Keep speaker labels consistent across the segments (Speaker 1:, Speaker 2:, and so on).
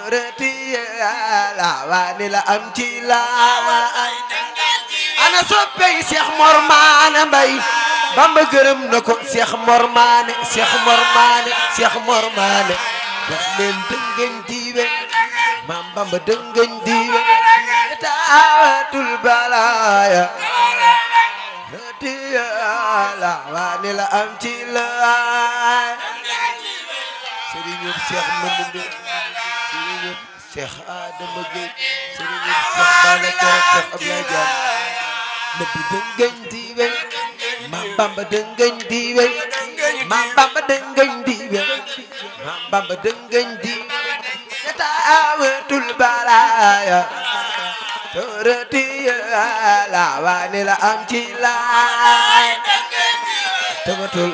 Speaker 1: rëti la waa ni la am ci laay ana soppey Cheikh Mor Maane Mbay Bamba gërëm na ko Cheikh Mor Maane Cheikh Mor Maane Cheikh Mor Maane wax leen dëngañ diiwe maam Bamba dëngañ diiwe taawatul balaaya rëti la waa ni la am ci laay sëriñu Cheikh Mandumbe sëriñu Cheikh Adama Gueye sëriñu Cheikh Bala Thiaw Cheikh Abdoulaye Diagne nëbbi dëngañ diiwe maam Bamba dëngañ diiwe maam Bamba dëngañ diiwe maam Bamba dëngañ diiwe taawatul balaaya torati la waani la am ci laay tamatul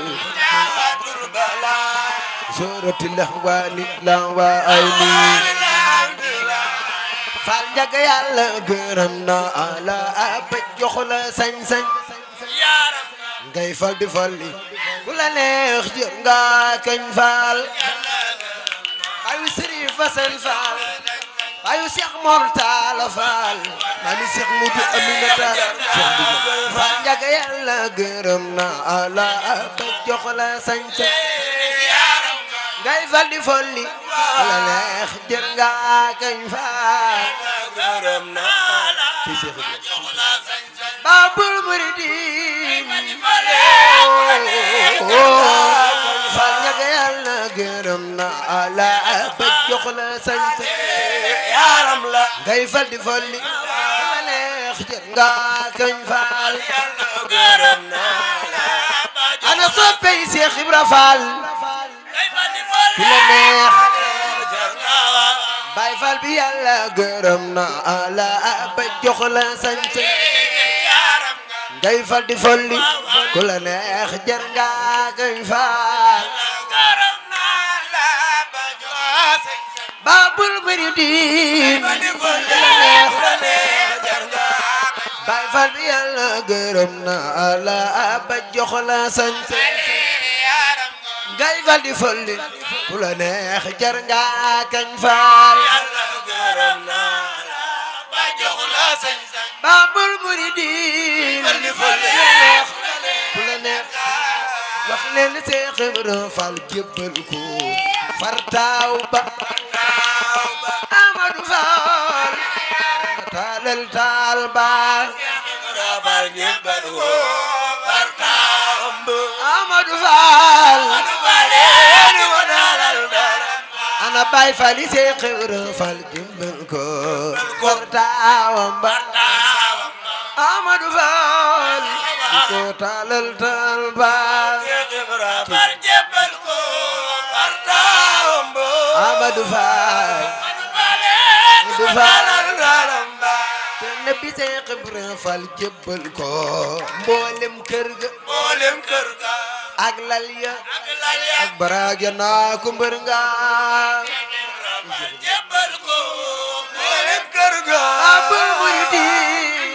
Speaker 1: sorati la waani la waani fal njaga yàlla gërëm na ala ba jox la sañ-sañ ngay fal di fal li ku la neex jër nga kañ fal ayu sëriñ Fasan Faal ayu Cheikh Mor Talla Faal mami Cheikh Mudu Aminata Cheikh Dugu fal njaga yàlla gërëm na ala ba jox la sañ-sañ ngay fal di fal li ku la neex jër nga kañ fal
Speaker 2: gërëm naa la
Speaker 1: ci Cheikh Ibrahima
Speaker 2: jox la sañ-sañ
Speaker 1: Babul Muridin fal ñaga yàlla gërëm na ala ba jox la sañ-sañ
Speaker 2: yaaram la
Speaker 1: ngay fal di fal li ma neex jër nga kañ fal
Speaker 2: yàlla gërëm naa la ba jox
Speaker 1: ana soppey Cheikh Ibra Fall
Speaker 2: ngay fa di fal
Speaker 1: ku la neex
Speaker 2: jar naa
Speaker 1: Baay Fall bi yàlla gërëm na ala ba jox la sañ-sañ
Speaker 2: yaaram nga
Speaker 1: ngay fal di fal li ku la neex jër nga kañ fal
Speaker 2: gërëm naa la ba jox la sañ-sañ
Speaker 1: Babul Muridin
Speaker 2: ba di fal
Speaker 1: ku la neex
Speaker 2: ku la neex jar naa
Speaker 1: Baay Faal bi yàlla gërëm na ala ba jox la sañ
Speaker 2: yaaram nga
Speaker 1: ngay fal di folli ku la neex jar nga kañ faal
Speaker 2: yàlla gërëm naa la ba jox la sañ-sañ
Speaker 1: Babul Muridin
Speaker 2: Fal di fal
Speaker 1: ku la neex ku la neex wax leen Seex Ibra Faal jébbal ko fartaaw ba
Speaker 2: naaw ba
Speaker 1: Amadu Faal taalal taal ba
Speaker 2: rabal ñebbal woo barkaam bu
Speaker 1: Amadu Faal
Speaker 2: baleeni wa dalal dara
Speaker 1: ana Baay Faal yi Seex Ibra Faal jébbal ko fartaawam ba
Speaker 2: taawam
Speaker 1: Amadu Faal di ko taalal taal ba
Speaker 2: rabal ñebbal ko barkaam bu
Speaker 1: Amadu Faal
Speaker 2: baleeni wa dalal dara
Speaker 1: te nabi Seex Ibra Faal jébbal ko mboolem kër ga
Speaker 2: mboolem kër ga
Speaker 1: ak lal ya
Speaker 2: ak lal ya
Speaker 1: ak baraag ya naa ko mbër nga
Speaker 2: rabal ñebbal ko mboolem kër ga
Speaker 1: Babul Muridin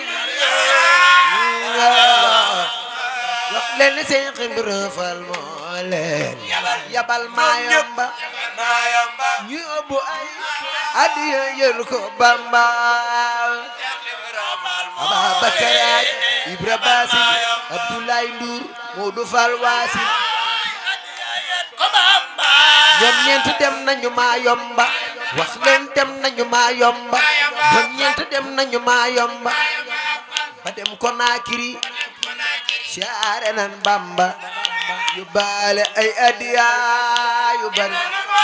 Speaker 1: wax leen Seex Ibra Faal moo leen yabal maayamba
Speaker 2: maayamba
Speaker 1: ñu ëbbu ay adiya yël ko Bamba Ababakar ak Ibra Basin Abdoulaye Ndour Modou Fall Wasin
Speaker 2: ko Bamba
Speaker 1: ñoom ñeent dem nañu maa yomba wax leen dem nañu maa yomba ñoom ñeent dem nañu maa yomba ba dem Konakiri siyaare nan Bamba yu baale ay adiya yu bari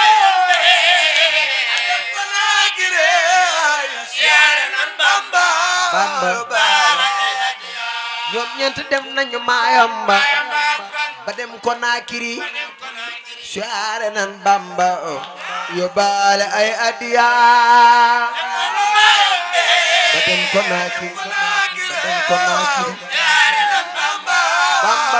Speaker 1: Bamba ñoom ñeent dem nañu maa yomba ba dem Konakiri siyaare nan Bamba yu baale ay adiya ba dem Konakiri ba dem Konakiri Bamba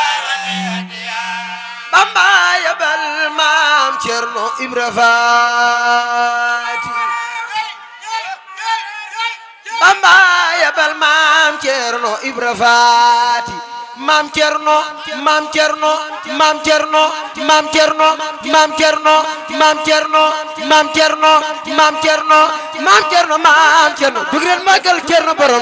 Speaker 1: Bamba yabal maam Cerno Ibra Faati Bamba yabal maam Cerno Ibra Faati maam Cerno maam Cerno maam Cerno maam Cerno maam Cerno maam Cerno maam Cerno maam Cerno maam Cerno maam Cerno dug leen màggal Cerno borom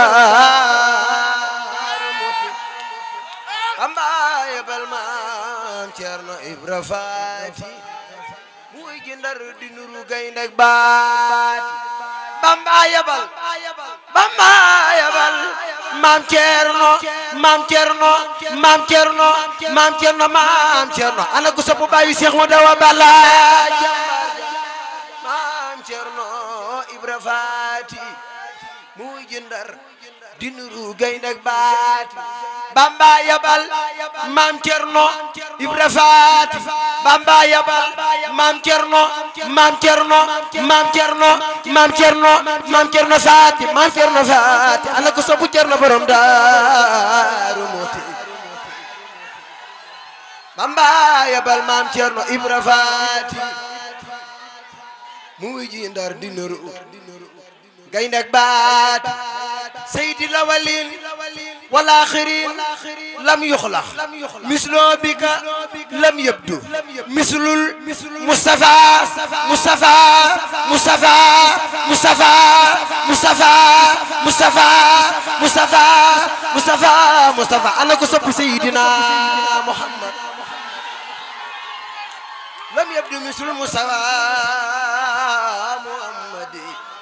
Speaker 1: Daaru Muxti Bamba yebal maam Cerno Ibra Faati muy gi Ndar di nuru gaynde ak baati Bamba yebal Bamba yebal maam Cerno maam Cerno maam Cerno maam Cerno maam Cerno ana ku sopp baayu Seex mu dawa bala jàmbaar ja maam Cerno Ibra Faati muy jëndar di nuru gaynde ak baati Bamba yabal maam Cerno Ibra Faati Bamba yabal maam Cerno maam Cerno maam Cerno maam Cerno maam Cerno Faati maam Cerno Faati ana ko sobu Cerno borom Daaru Muxti Bamba yabal maam Cerno Ibra Faati mu ji Ndar di nuru gaynde ak baati سيد الأولين والآخرين لم يخلق مثل بك لم يبدو مثل المصطفى مصطفى مصطفى مصطفى مصطفى مصطفى مصطفى مصطفى مصطفى أنا كسب سيدنا محمد لم يبدو مثل المصطفى محمد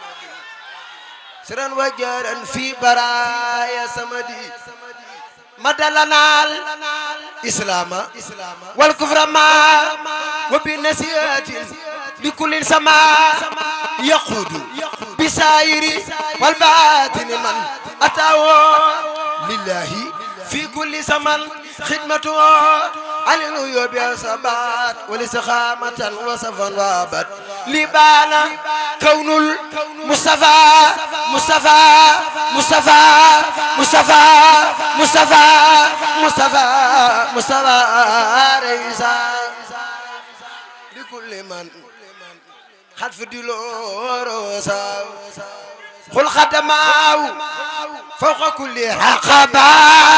Speaker 1: سرا وجرا في برايا سمدي مدلنا الإسلام والكفر ما وبالنسيات لكل سماء يقود بسائر والباطن من أتاه لله في كل زمن خدمته عن الغيوب والثبات والاستقامة وصفا وابد لبانا كون المصطفى مصطفى مصطفى مصطفى مصطفى مصطفى مصطفى رئيسا لكل من خلف دلوروسا قل خدماه فوق كل رقبه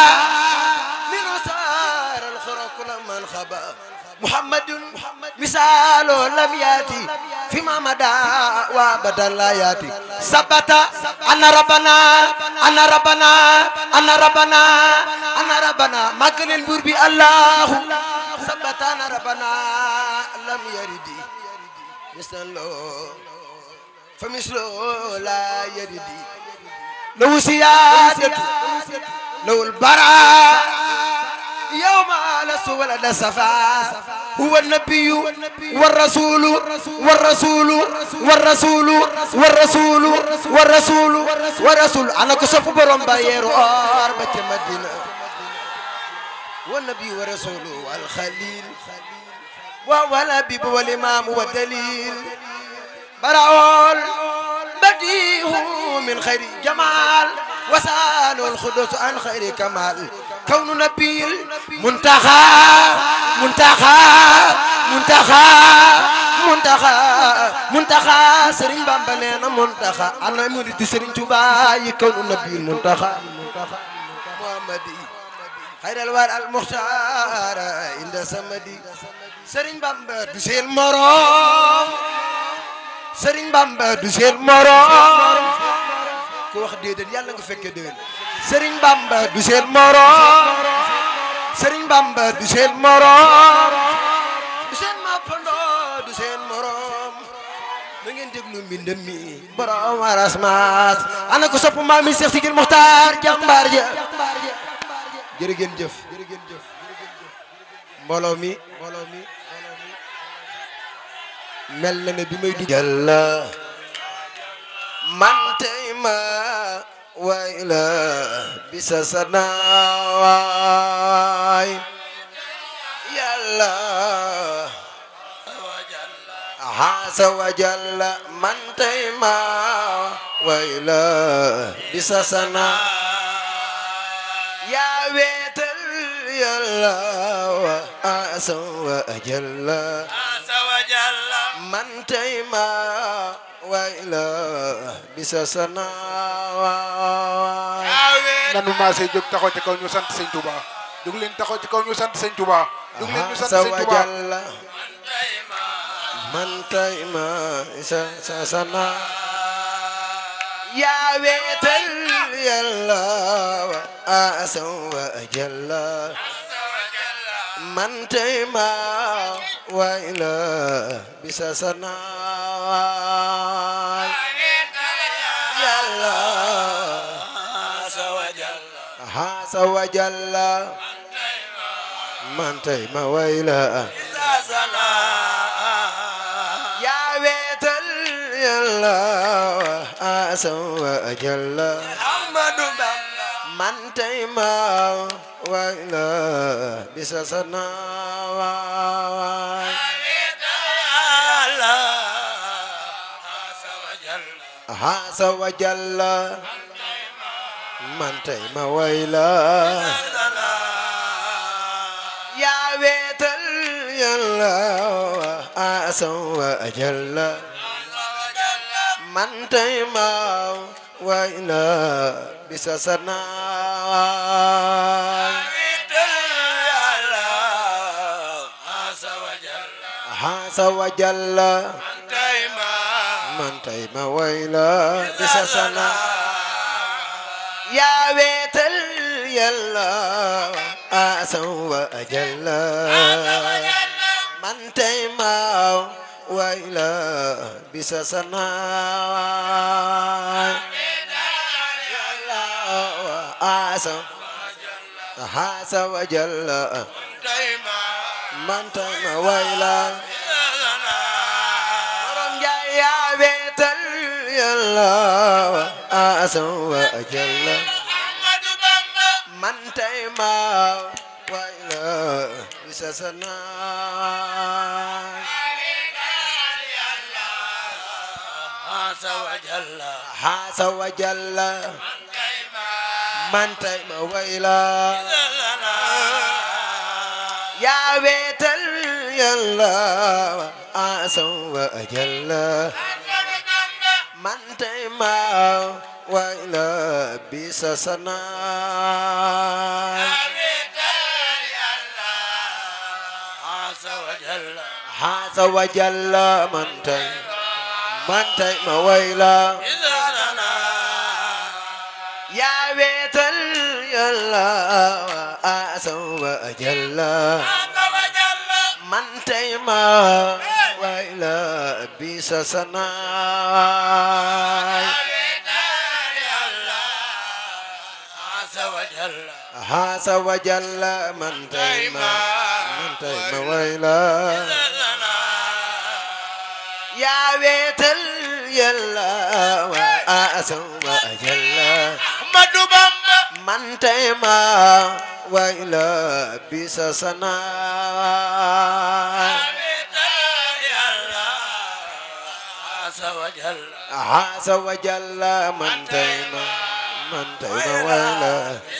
Speaker 1: من خبا محمد مثال لم ياتي فيما مدى وابدا لا ياتي ثبت ان ربنا ان ربنا ان ربنا ان ربنا ما كان البر بي الله ثبت ان ربنا لم يرد مثله فمثله لا يرد لو سيادته لو البراء يوم لست ولد صفا هو النبي والرسول والرسول والرسول والرسول والرسول والرسول انا كسف بروم بايرو اور بك مدينه والنبي والرسول والخليل والحبيب والامام والدليل براول بديه من خير جمال وسال الخدوس عن خير كمال كون نبي منتخى منتخى منتخى منتخى منتخى سرين بامبا نينا منتخى انا مريد سرين توبا يكون نبي منتخى محمدي خير الوار المختار عند سمدي سرين بامبا دسيل مرام سرين بامبا دسيل مرام ku wax déedéet yàlla nga fekkee déwén Serigne Bamba du seen morom Serigne Bamba du seen morom du seen mappandoo du seen morom da ngeen déglu mbindam mi borom arasmaas ana ko sopp maam mi Seex Sigil Muxtaar jàmbaar ja jërë ngeen jëf mbooloo mi mbooloo mi mel na ne bi may dugg yàlla man tey ma waay la bisa sanawaay yàlla asa wa jalla man tey ma waay la bisa sana yaa weetal yàlla wa asa wa jalla man tey ma way la bisa sana waay
Speaker 3: nanu maasee jóg taxaw ci kaw ñu sant sëñ Touba jóg leen taxaw ci kaw ñu sant sëñ Touba jóg leen ñu sant
Speaker 1: sa
Speaker 3: sëñ Touba
Speaker 1: wajalla man tey ma isa sa sana yaa weetal yàlla wa asa wa jalla man tey ma way la bisa sana yàlla asa wa jalla man tey ma way la yaa weetal yàlla wa asa wa jalla man tey ma way la bisa sana waay asa wa jalla man tey ma way la yaa weetal yàlla wa asa wa jalla man tey ma way la bisa sana asa wa jalla man tey ma way la bisa sana yaa weetal yàlla asa wa jalla man tey ma way la bisa sana asa asa wa jalla man tey ma way la borom jaay yaa weetal yàlla asa wa jalla man tey ma way la bisa sana asa wa jalla man tey ma way la yaa weetal yàlla asa wa jalla man tey ma way la bisa sana asa wa jalla man tey man tey ma way la yaa weetal yàlla asa wa jalla man tey ma way la bisa sana asa wa jalla man tey ma man tey ma way la yaa weetal yàlla wa asa wa jalla man tey ma way la bisa sana asa wa jalla man tey ma man tey ma way la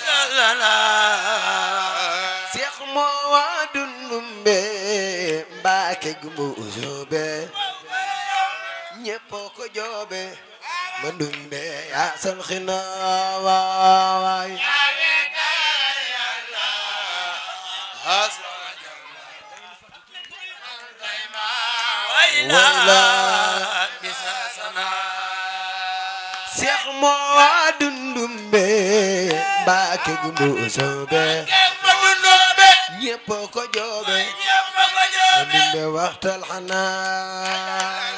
Speaker 1: Seex moo waa dundumbe Mbàkke gumbu usube ñépp ko joobe ma dumbe yaa sal xina waay wayla Seex moo waa dundumbe Mbàkke gumbu usube ñépp ko joobe ma dumbe waxtal xanaa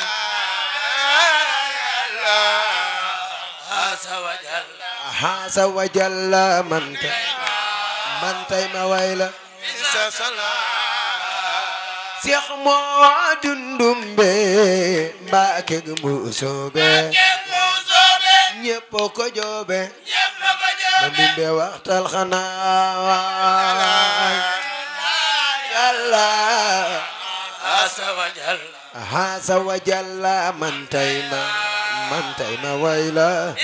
Speaker 1: hasa wa jalla man tay man tay ma wayla Seex moo dundumbe Mbàkke gumbu usube ñépp ko joobe ma dumbe waxtal xanaa yàlla hasa wa jalla man tay ma man tay ma wayla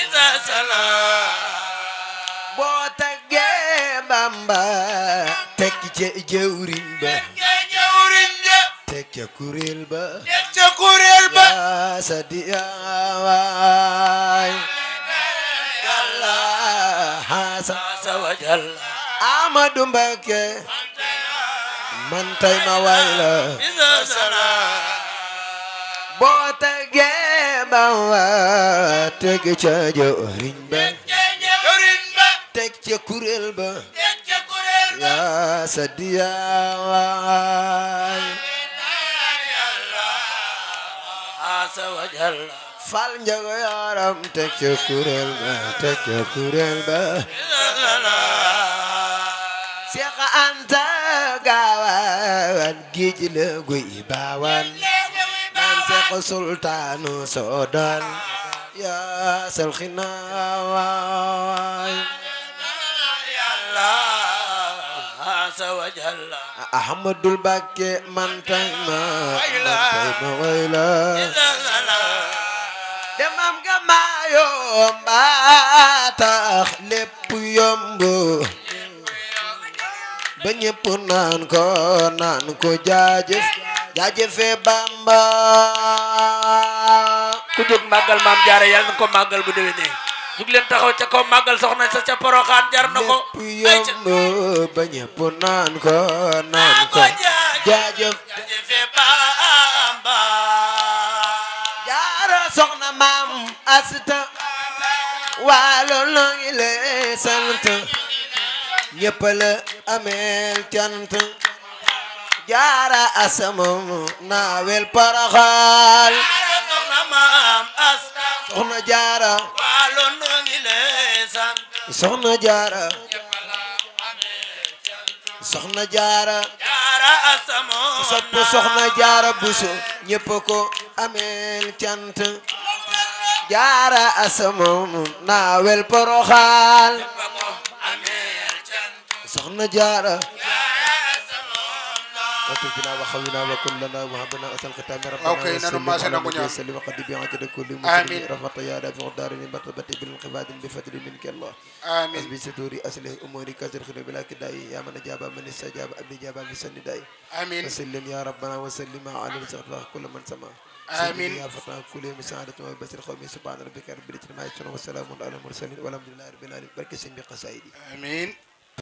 Speaker 1: boo taggee Bamba tekki ci jëwriñ ba teg ca kuréel ba
Speaker 2: teg ca kuréel ba
Speaker 1: yaa sa diyawaay yàlla xaasa
Speaker 2: asa wajal
Speaker 1: Amadou Mbakke man tay ma way la
Speaker 2: bisa sana
Speaker 1: boo tegee ba wa teg ca jëriñ ba
Speaker 2: yorin ba
Speaker 1: teg ca kuréel ba
Speaker 2: teg ca kuréel ba
Speaker 1: yaa sa diyawaay
Speaker 2: asa wajal
Speaker 1: fal njago yaram teg ca kuréel ba teg ca kuréel ba
Speaker 2: bisa sana
Speaker 1: Seex Anta gaawaan géej la guy baawaan naan Seex Sultaanu Soodaan yaa sal xinaawaay
Speaker 2: yàlla asa wajal
Speaker 1: Ahmadul Bakke man tay ma man tay ma way la
Speaker 2: bisa sana
Speaker 1: demam nga maayoo mbaa tax lépp yomb ba ñëpp naan ko naan ko jaajëf jaajëfe Bamba
Speaker 2: ku jóg màggal maam jaara yàlla na ko màggal bu déwénee jug leen taxaw ca kaw màggal soxna sa ca poroxaan jar na ko
Speaker 1: lépp
Speaker 2: ay ca
Speaker 1: yomb ba ñëpp naan ko naan ko jaajëf
Speaker 2: jaajëfe Bamba
Speaker 1: jaara soxna maam asta waalo noo ngi lay sant ñëpp la ameel cant jaara asamam naawel paraxaal
Speaker 2: jaara soxna maam asta
Speaker 1: soxna jaara
Speaker 2: waalo noo ngi lay sant
Speaker 1: soxna jaara soxna jaara
Speaker 2: jaara asamo
Speaker 1: sopp soxna jaara buso ñëpp ko ameel cant jaara asamam naawel paraxaal soxna jaara وتبنا وخونا وكلنا وهبنا أتى الختام ربنا
Speaker 3: أوكي، نانو ما سنقول يا.
Speaker 1: وسلم وقد بعجل كل
Speaker 3: آمين.
Speaker 1: مسلم رفعت يا رافع الدار مرتبة بالانقباض بفضل منك الله
Speaker 3: آمين
Speaker 1: حسبي ستوري أصله أموري كسر خير بلا كداي يا من جاب من استجاب أبي جاب من سنداي
Speaker 3: آمين
Speaker 1: وسلم يا ربنا وسلم على رزق الله كل من سمع
Speaker 3: آمين.
Speaker 1: سيدنا يا فتاة كل مساعدة وبشر قومي سبحان ربك رب العزة عما يصفون وسلام على المرسلين والحمد لله رب العالمين بركة سيدي قصائدي
Speaker 3: آمين